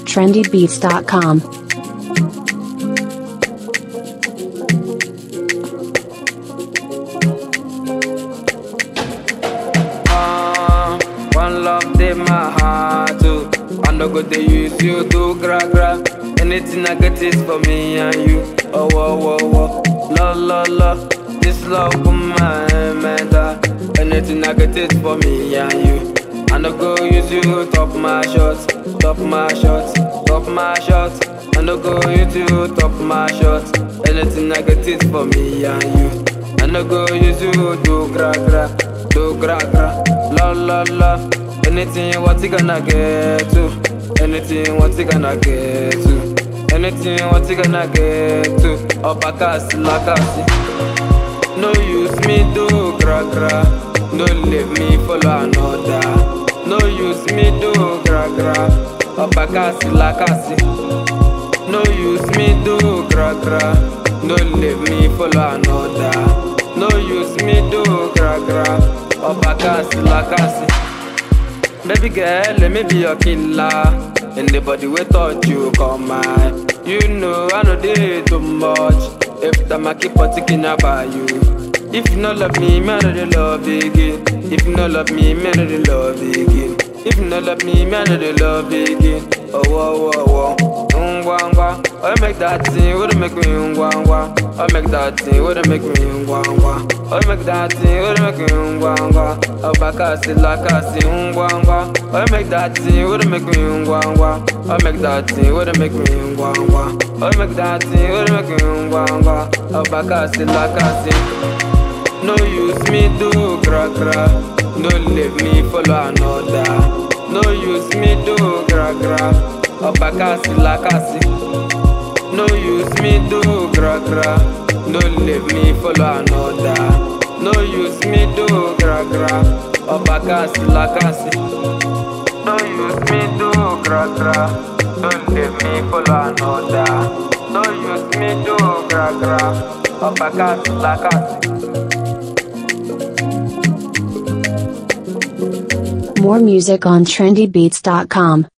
trendybeats.com. Ah, one love dey my heart too. I no go dey use you to gra gra. Anything I get is for me and you. Oh whoa whoa whoa, la la la. This love for my mental. Anything I get is for me and you. I no go use you top my shots, top my shots, top my shots. I no go use you top my shots. Anything I get is for me and you. I no go use you do gra gra, do gra gra, la la la. Anything what you gonna get to? Anything what you gonna get to? Anything what you gonna get to? Obakasi lakasi. No use me do gra gra. No leave me follow another. No use me do gra gra. Obakasi lakasi. No use me do gra gra. No leave me follow another. No use me do gra gra. Obakasi lakasi. Baby girl, let me be your killer. Anybody we touch you come mine. You know I know they too much. If time I keep on thinking about you. If you no love me, man, I don't love you again. If you no love me, man, I don't love you again. If you no love me, man, I don't love you again. Oh, whoa, whoa, whoa. Ngwa, ngwa. Oh, make that thing, would make me ngwa, ngwa. Oh, make that thing, would make me ngwa, ngwa. Oh, make that thing, would make me ngwa, ngwa. Oh, bakasi, lakasi, ngwa, ngwa. Oh, make that thing, would make me ngwa, ngwa. Oh, make that thing, would make me ngwa, ngwa. Oh, make that thing, would make me ngwa, ngwa. Oh, bakasi, lakasi. No use me do gra gra. No leave me follow another. No use me do gra gra. Obakasi lakasi. No use me do gra gra. No leave me follow another. No use me do gra gra. Obakasi lakasi. No use me do gra gra. No leave me follow another. No use me do gra gra. Obakasi lakasi. More music on trendybeats.com.